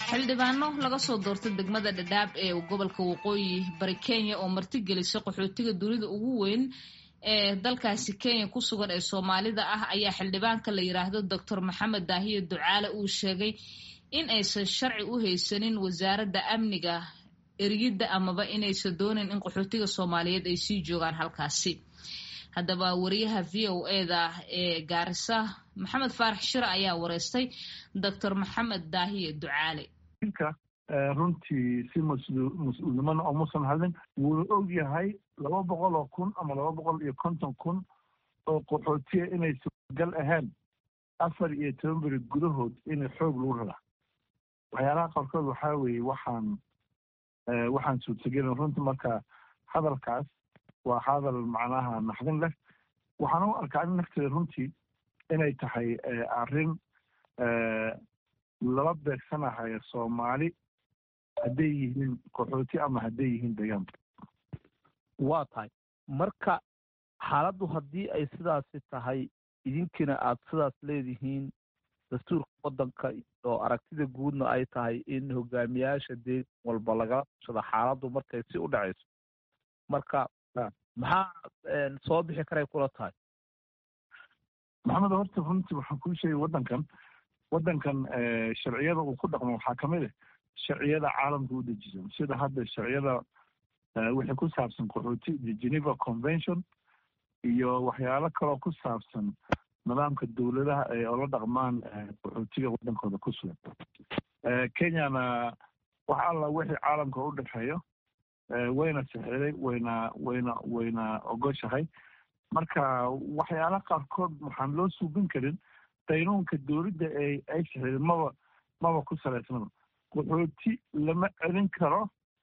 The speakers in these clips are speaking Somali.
xildhibaano laga soo doortay degmada dhadhaab ee gobolka waqooyi bari kenya oo martigelisay qaxootiga dunida ugu weyn ee dalkaasi kenya ku sugan ee soomaalida ah ayaa xildhibaanka la yiraahdo doctor maxamed daahiye ducaale uu sheegay in aysan sharci u haysanin wasaaradda amniga eriyidda amaba inaysan doonin in qaxootiga soomaaliyeed ay sii joogaan halkaasi haddaba wariyaha v o eda ee gaarisa maxamed faarax shire ayaa wareystay doctor maxamed daahiye ducaale ninka runtii si mas-uulnimana oomusan hadlin wuuna og yahay laba boqol oo kun ama laba boqol iyo konton kun oo qaxootiya inay suuragal ahayn afar iyo toban beri gudahood inay xoog lagu raraa waxyaalaha qaarkood waxaa weeye waxaan waxaan suurtagelin runtii marka hadalkaas waa hadal macnaha naxdin leh waxaan u arkaa in nafteeda runtii inay tahay arrin lala beegsanahayo soomaali hadday yihiin qaxooti ama hadday yihiin deegaanka waa tahay marka xaaladdu haddii ay sidaasi tahay idinkina aad sidaas leedihiin dastuurka waddanka iyo aragtida guudna ay tahay in hogaamiyaasha deegan walba lagala tushado xaaladdu markay si u dhacayso marka maxaa soo bixi karay kula tahay maxamed horta runtii waxaan kuu sheegay waddankan waddankan sharciyada uu ku dhaqmo waxaa kamid ah sharciyada caalamka u dejisan sida hadda sharciyada wixii ku saabsan qaxooti geneva convention iyo waxyaalo kaloo ku saabsan nidaamka dowladaha ay ola dhaqmaan qaxootiga waddankooda ku sugan kenyana wax alla wixii caalamka u dhexeeyo wayna sixiday wayna wayna wayna ogoshahay marka waxyaala qaarkood waxaan loo suubin karin daynuunka dowladda ee ay sixiday maba maba ku salaysnaba qaxooti lama celin karo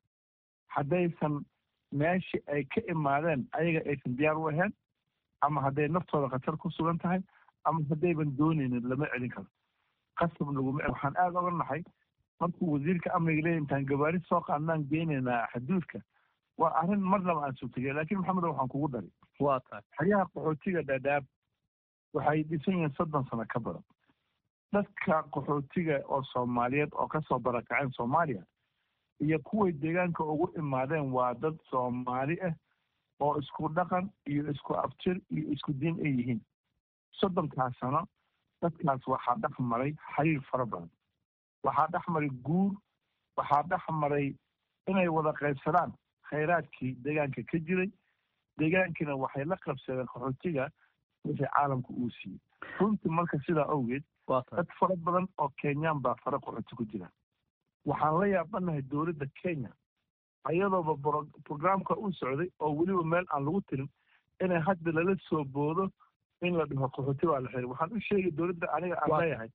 haddaysan meeshii ay ka imaadeen ayaga aysan diyaar u ahayn ama hadday naftooda khatar ku sugan tahay ama haddayban doonaynin lama celin karo qasab laguma waxaan aada oga nahay markuu wasiirka amniga leeya intaan gabaari soo qaadnaan geynaynaa xuduudka waa arrin marnaba aan suurtagey laakiin maxamed waxaan kugu daray waa tahay xeryaha qaxootiga dhadhaab waxay dhisan yihiin soddon sano ka badan dadka qaxootiga oo soomaaliyeed oo kasoo barakaceen soomaaliya iyo kuway deegaanka ugu imaadeen waa dad soomaali ah oo isku dhaqan iyo isku abtir iyo isku diin ay yihiin soddonkaas sano dadkaas waxaa dhex maray xiriir fara badan waxaa dhex maray guur waxaa dhex maray inay wada qaybsadaan khayraadkii deegaanka ka jiray deegaankiina waxay la qabsadeen qaxootiga wixii caalamka uu siiyey runtii marka sidaa awgeed dad fara badan oo kenyaan baa fara qaxooti ku jira waxaan la yaabanahay dowladda kenya ayadooba brograamka u socday oo weliba meel aan lagu tirin inay hadda lala soo boodo in la dhaho qaxooti baa la xiray waxaan u sheegay dowladda aniga aan leeyahay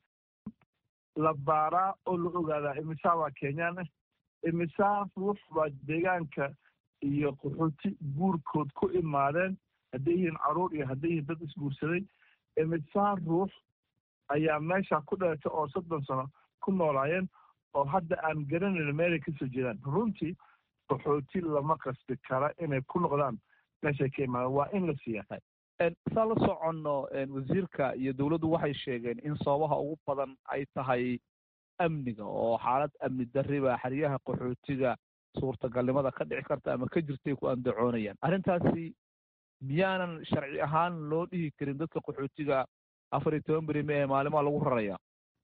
la baaraa oo la ogaadaa imisaa waa kenyaan ah imisaa ruux baa deegaanka iyo qaxooti guurkood ku imaadeen hadday yihiin caruur iyo hadday yihiin dad isguursaday imisaa ruux ayaa meesha ku dhalatay oo soddon sano ku noolaayeen oo hadda aan garanayn meelay kasoo jeedaan runtii qaxooti lama qasbi kara inay ku noqdaan meeshay ka imaadeen waa in la siiyaa saa la soconno wasiirka iyo dowladdu waxay sheegeen in sababaha ugu badan ay tahay amniga oo xaalad amni darri baa xeryaha qaxootiga suurtagalnimada ka dhici karta ama ka jirtay ku andacoonayaan arrintaasi miyaanan sharci ahaan loo dhihi karin dadka qaxootiga afar iyo toban beri mee maalimaa lagu rarayaa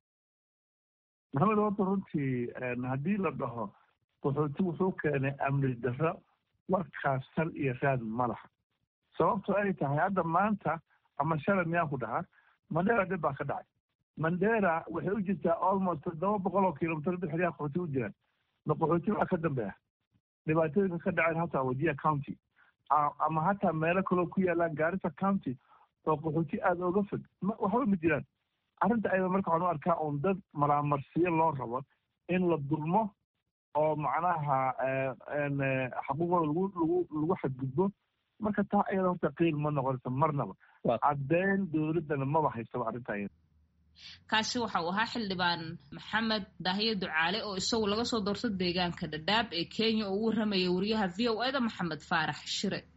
maxamed horta runtii haddii la dhaho qaxooti wuxuu keenay amni darro warkaas sal iyo raad ma laha sababto ay tahay hadda maanta ama shalay miyaan ku dhahaa mandera dhib baa ka dhacay mandera waxay u jirtaa almost toddoba boqol oo kilomitr dad xeryaha qaxooti u jiraan ma qaxooti baa ka dambeeya dhibaatooyinka ka dhaceen hataa wadiya county ama hataa meelo kaloo ku yaalaan gaarisa county oo qaxooti aada oga fog waxba ma jiraan arrinta ayada marka waxaan u arkaa un dad maraamarsiyo loo rabo in la dulmo oo macnaha xaquuqooda lagu lagu lagu xadgudbo marka taa ayada horta qiil ma noqonaysa marnaba caddeyn dowladdana maba haystaba arrinta ayada kaasi waxa uu ahaa xildhibaan maxamed daahiye ducaale oo isagu laga soo doorto deegaanka dhadhaab ee kenya oo u warramaya wariyaha v o eda maxamed faarax shire